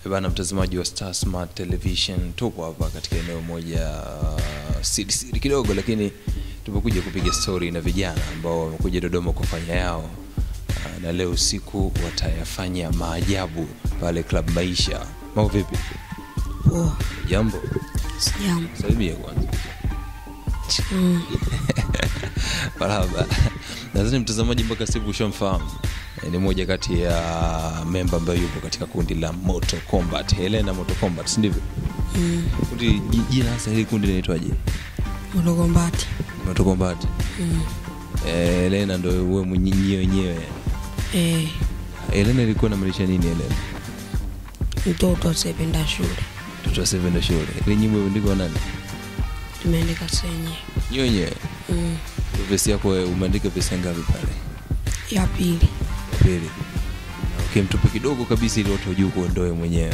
Eh Bana mtazamaji wa Star Smart Television, tupo hapa katika eneo moja uh, siri siri kidogo, lakini tumekuja kupiga story na vijana ambao wamekuja Dodoma kufanya yao uh, na leo usiku watayafanya maajabu pale Club Maisha. Mambo vipi? Poa. Jambo, Sijambo. salimia kwanza. Mm. Marhaba. Nadhani mtazamaji mpaka sasa hivi ushamfahamu. Eh, Ni moja kati ya memba ambayo yupo katika kundi la Moto Combat, Helena Moto Combat, si ndivyo? Mm. Kundi ji- jina hasa hili kundi linaitwaje? Mlogombati. Moto Combat. Mm. Eh, Helena ndio wewe mwenyewe wenyewe. Eh, Helena ilikuwa inamaanisha nini Helena? mtoto asiyependa shule. Mtoto wa seven shule. Ile nyimbo imeandikwa na nani? Tumeandika senye. Nyewe wenyewe. Mm. Vesi yako wewe, umeandika vesi ngapi pale? Ya pili. Pili. Okay, mtupe kidogo kabisa ili watu wajue kuondoe mwenyewe.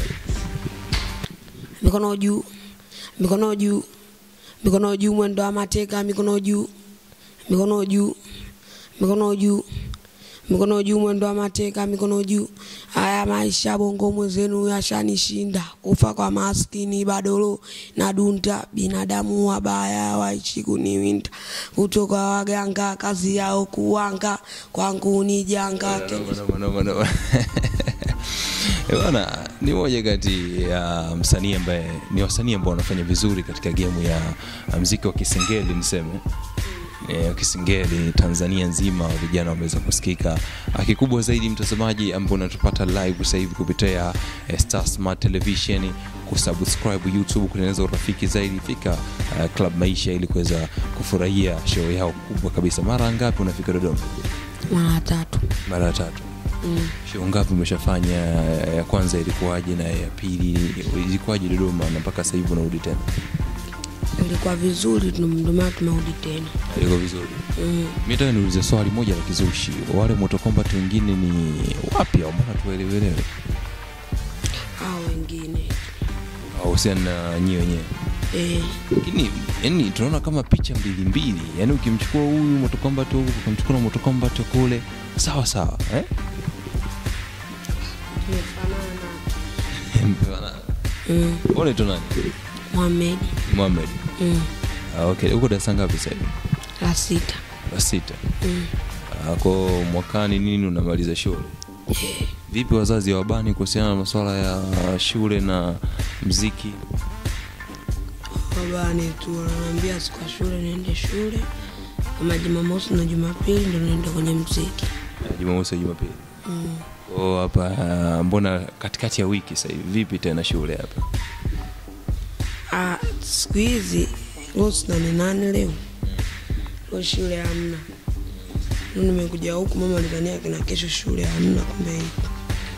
Mikono juu. Mikono juu. Mikono juu mwendo wa mateka, mikono juu. Mikono juu. Mikono juu. Mikono juu mwendo wa mateka, mikono juu. Haya maisha bongo mwenzenu yashanishinda. Kufa kwa maskini badolo na dunta. Binadamu wabaya waishi kuniwinda. Kutoka waganga kazi yao kuwanga. Kwangu ni janga. Noma, noma, noma, noma. Eh, Bwana ni moja kati ya msanii ambaye ni wasanii ambao wanafanya vizuri katika gemu ya ya mziki wa Kisingeli niseme eh, Kisingeli Tanzania nzima vijana wameweza kusikika. Ah, Kikubwa zaidi mtazamaji ambao unatupata live sasa hivi kupitia eh, Star Smart Television, kusubscribe YouTube, kutengeneza urafiki zaidi, fika uh, Club Maisha ili kuweza kufurahia show yao kubwa kabisa. Mara ngapi unafika Dodoma? Mara tatu. Mara ya tatu. Mm. show ngapi umeshafanya ya kwanza ilikuwaje na ya pili ilikuwaje dodoma na mpaka sasa hivi unarudi tena Ilikuwa vizuri, ndio maana tumerudi tena. ilikuwa vizuri Mm. mi nataka niulize swali moja la kizushi wale moto combat wengine ni wapi au mbona tuelewelewe hao wengine wahusiana na nyie wenyewe eh, lakini yani tunaona kama picha mbili mbili yani ukimchukua huyu moto combat huku ukamchukua na moto combat kule sawa sawa eh? tumefanana mm. Wewe unaitwa nani Mohamed Mohamed mm. ah, okay uko darasa ngapi sasa hivi la sita la sita mm. ako mwakani nini unamaliza shule eh, vipi wazazi wabani kuhusiana na masuala ya shule na mziki babani tu wananiambia siku ya shule niende shule kama Jumamosi na Jumapili ndo niende kwenye mziki Eh, jumamosi na jumapili mm. o hapa ah, mbona katikati ya wiki sasa hivi vipi tena shule hapa ah, siku hizi leo si nane nane leo leo shule hamna Leo nimekuja huku mama alizania kina kesho shule hamna kumbe ipo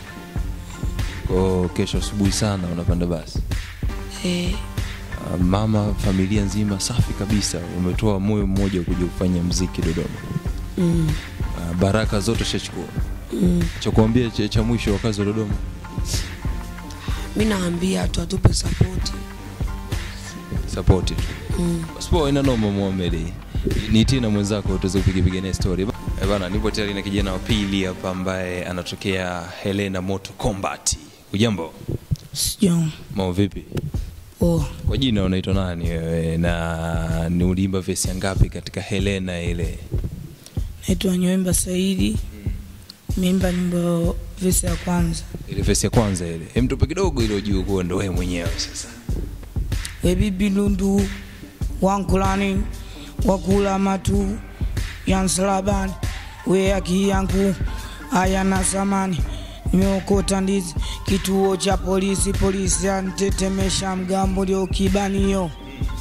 o kesho asubuhi sana unapanda basi eh, Ah, mama familia nzima safi kabisa umetoa moyo mmoja kuja kufanya mziki dodoma mm. Ah, baraka zote shachukua mm. cha kuambia cha, cha mwisho wakazi wa dodoma mi naambia tu atupe sapoti sapoti tu mm. Basipo ina noma Mohamed. Ni tina mwenzako tuweze kupiga piga naye story. Eh bana, nipo tayari na kijana wa pili hapa ambaye anatokea Helena Moto Combat. Ujambo? Sijam. Mambo vipi? Oh, Kwa jina unaitwa nani wewe na ni uliimba vesi ya ngapi katika Helena ile? naitwa Nyoemba Saidi. Nimeimba nyimbo vesi ya kwanza. Ile vesi ya kwanza ile. Hem tupe kidogo ile ujue kuwa ndo wewe mwenyewe sasa. We bibi lundu wankulani wakula matu ya msalabani we haki yangu hayana samani nimeokota ndizi kituo cha polisi polisi antetemesha mgambo lio kibanio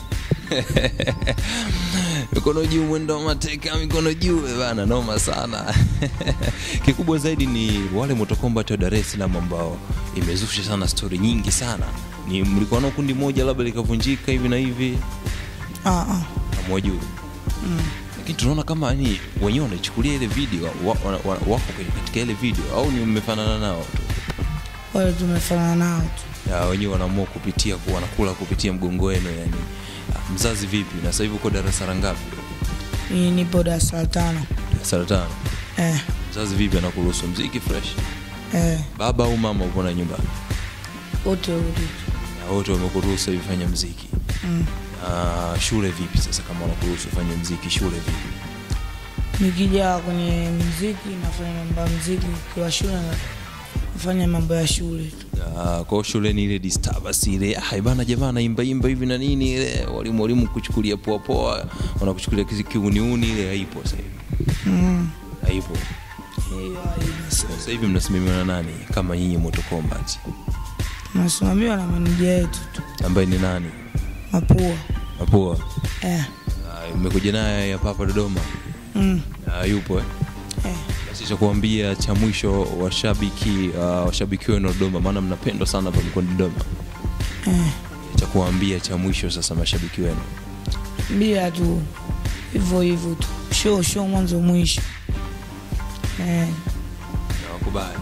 mikono juu mwendo wa mateka mikono juu eh bana noma sana kikubwa zaidi ni wale Moto Combat wa Dar es Salaam ambao imezusha sana stori nyingi sana ni mlikuwa na kundi moja labda likavunjika hivi na hivi ah, ah. hamwajui Mm. lakini tunaona kama ni wenyewe wanaichukulia ile video wa, wa, wa, wako kwenye- katika ile video au ni mmefanana nao tu wale tumefanana nao tu Ya, wenyewe wanaamua kupitia ku- wanakula kupitia mgongo wenu yani Ah, mzazi vipi na sasa hivi uko darasa la ngapi mimi nipo darasa la tano darasa la tano eh, mzazi vipi anakuruhusu mziki fresh eh. baba au mama upo na nyumbani wote wawili na wote wamekuruhusu hivi fanya mziki mm. na shule vipi sasa kama wanakuruhusu ufanye mziki shule vipi nikija kwenye mziki nafanya mambo ya mziki kiwa shule na- nafanya mambo ya shule tu Ah, kwa hiyo shuleni ile disturbance ile ah bana jamaa naimba imba hivi na nini ile walimu walimu kuchukulia poa poa wanakuchukulia kizi- kiuniuni ile haipo sasa hivi mm. haipo hiyo haina sasa. sasa hivi mnasimamiwa na nani kama nyinyi Moto Combat nasimamiwa na meneja yetu tu ambaye ni nani mapua Mapua eh. Ah, mmekuja naye hapa hapa Dodoma mm. Ah, yupo eh? eh. basi cha kuambia cha mwisho washabiki uh, washabiki wenu wa Dodoma maana mnapendwa sana hapa mkoani Dodoma eh. cha kuambia cha mwisho sasa mashabiki wenu bila tu hivyo hivyo tu show show mwanzo mwisho eh. nawakubali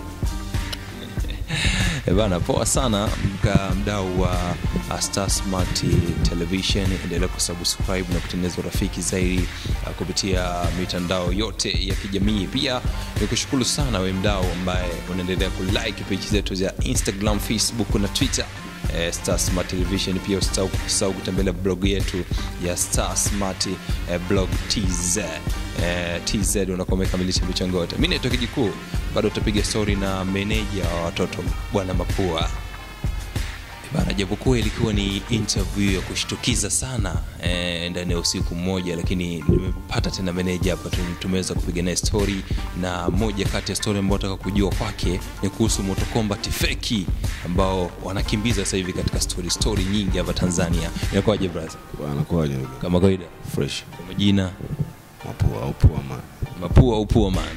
Eh bana poa sana mka mdau wa uh, Star Smart Television endelea kusubscribe na kutengeneza urafiki zaidi uh, kupitia mitandao yote ya kijamii pia nikushukuru sana we mdau ambaye unaendelea kulike page zetu za Instagram Facebook na Twitter eh, Star Smart Television. Pia usisahau usisahau kutembelea blog yetu ya Star Smart eh, blog TZ eh, TZ unakuwa umekamilisha michango yote. Mimi naitwa Kijikuu, bado utapiga story na meneja wa watoto bwana Mapua bana japokuwa ilikuwa ni interview ya kushtukiza sana eh, ndani ya usiku mmoja lakini nimepata tena meneja hapa tu- tumeweza kupiga naye story na moja kati ya story ambayo nataka kujua kwake ni kuhusu Moto Combat feki ambao wanakimbiza sasa hivi katika story story nyingi hapa Tanzania inakuwaje brother Bwana kwaje kama kawaida fresh kwa majina mapua au pua man mapua au pua man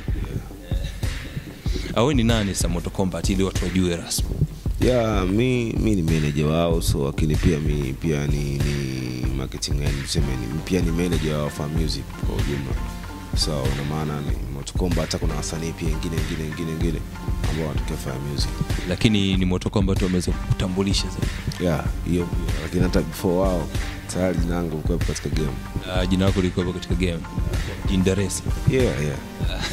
awe ni nani sasa Moto Combat ili watu wajue rasmi ya mi mi ni manager wao so lakini pia mi pia ni ni marketing yani tuseme ni pia ni manager wa Fa Music kwa ujumla so ina maana ni motokomba hata kuna wasanii pia wengine wengine wengine wengine ambao wanatokea Fa Music lakini ni Moto Combat wameweza kukutambulisha zaidi ya hiyo pia lakini hata before wao tayari jina langu likuwepo katika game uh, jina lako likuwepo katika game jini Dar es Salaam. yeah yeah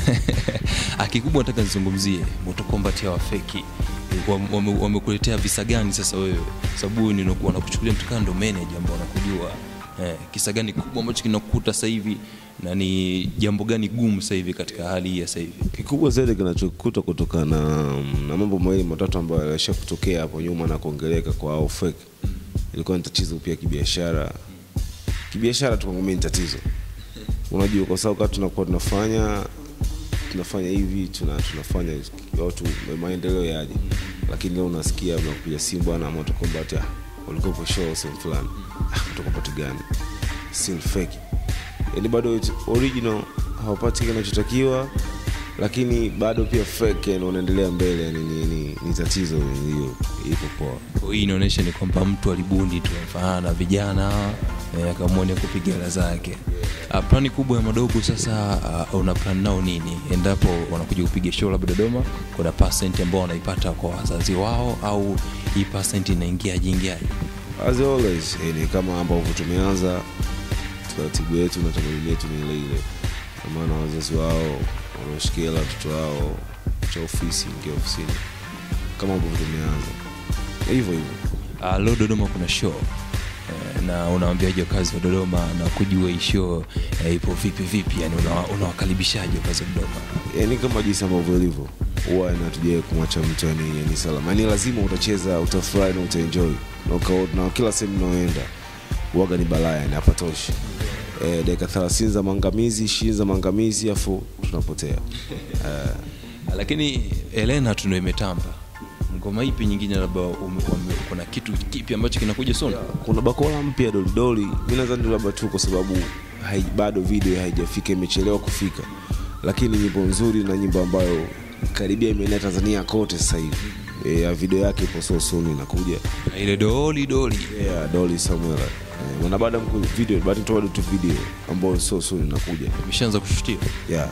Ah, kikubwa nataka nizungumzie Moto Combat ya wafeki Wame- wame- wamekuletea visa gani sasa wewe sababu ni wanakuchukulia mtu kama ndo manager ambao wanakujua eh, kisa gani kubwa ambacho kinakukuta sasa hivi na ni jambo gani gumu sasa hivi katika hali hii ya sasa hivi kikubwa zaidi kinachokuta kutokana na, na mambo mawili matatu ambayo yalisha kutokea hapo nyuma na kuongeleka kwa au fake ilikuwa ni tatizo pia kibiashara kibiashara tu kwangu mimi ni tatizo unajua kwa sababu kama tunakuwa tunafanya tunafanya hivi tuna, tunafanya watu maendeleo yaje lakini leo unasikia mnakupiga simu bwana moto combat ah, ulikuwa show sehemu fulani ah, moto combat gani still fake yani bado it's original hawapati kinachotakiwa lakini bado pia fake yani unaendelea mbele yani ni, ni, ni tatizo hiyo ipo poa Kwa hii inaonyesha ni kwamba mtu alibundi tu mfano na vijana eh, akamwona kupiga hela zake uh, plani kubwa ya madogo sasa uh, una plan nao nini endapo wanakuja kupiga show labda dodoma kuna percent ambao wanaipata kwa wazazi wao au hii percent inaingiaje ingiaje as always eh, ni kama ambavyo tumeanza taratibu yetu na tamaduni yetu ni ile ile Kwa maana wazazi wao wanaoshikia watoto wao cha ofisi ingia ofisini kama ambavyo tumeanza hivyo hivyo uh, leo dodoma kuna show eh, na unawambiaje wakazi wa dodoma na kujua hii show eh, ipo vipi vipi yani unawa- unawakaribishaje wakazi wa dodoma yani kama jinsi ambavyo ilivyo huwa inatujia kumwacha mtu yani, yani salama yani lazima utacheza utafurahi na utaenjoy na, uka- na kila sehemu unaoenda uwaga ni balaa yani hapatoshi e, dakika thelathini za maangamizi ishirini za maangamizi afu tunapotea lakini elena tu ndo imetamba ngoma ipi nyingine labda ume- ume- kuna kitu kipi ambacho kinakuja soon kuna bakola mpya dolidoli mi nadhani labda tu kwa sababu hai, bado video haijafika imechelewa kufika lakini nyimbo nzuri na nyimbo ambayo karibia imeenea tanzania kote sasa hivi e, ya video yake ipo so soon inakuja Na ile doli doli yeah, Dolly Samuel eh, na baada ya mku- video baada tu bado tu video ambayo so soon inakuja imeshaanza kushutia yeah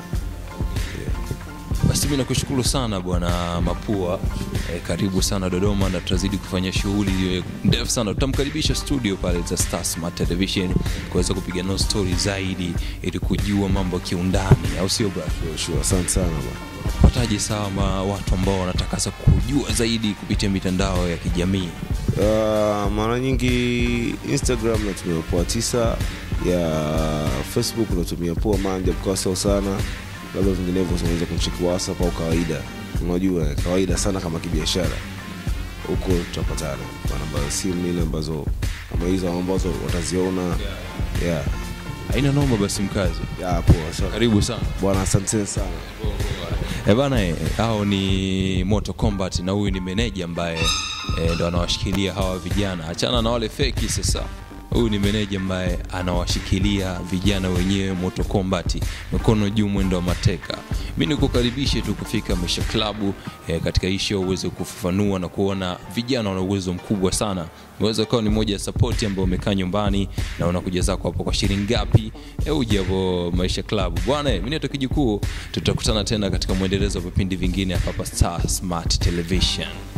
basi mi nakushukuru sana bwana mapua e, karibu sana dodoma na tutazidi kufanya shughuli iliyo ndefu sana tutamkaribisha studio pale za Star Smart television kuweza kupiga nao story zaidi ili kujua mambo kiundani au sio bra sure, sure. asante sana bwana pataje sawa ma watu ambao wanataka sasa kujua kukujua zaidi kupitia mitandao ya kijamii Uh, mara nyingi instagram natumia poa tisa ya facebook natumia poa manja mkasao sana labda vinginevyo unaweza kumcheki whatsapp au kawaida unajua kawaida sana kama kibiashara huko tutapatana kwa namba ya simu ile ambazo kama hizo ambazo wataziona yeah. haina noma basi mkazi Yeah, poa sana karibu sana bwana asanteni sana Eh bana, eh, hao ni Moto Combat na huyu ni meneja ambaye eh, ndo anawashikilia hawa vijana. Achana na wale feki sasa. Huyu ni meneja ambaye anawashikilia vijana wenyewe Moto Combat, mikono juu, mwendo wa mateka. Mi nikukaribishe tu kufika Maisha Klabu eh, katika hii show uweze kufafanua na kuona vijana wana uwezo mkubwa sana. Unaweza ukawa ni moja ya support ambayo umekaa nyumbani na unakuja zako hapo kwa shilingi ngapi, eh, uje hapo Maisha Club bwana. Mimi naitwa Kijukuu, tutakutana tena katika mwendelezo wa vipindi vingine hapa hapa Star Smart Television.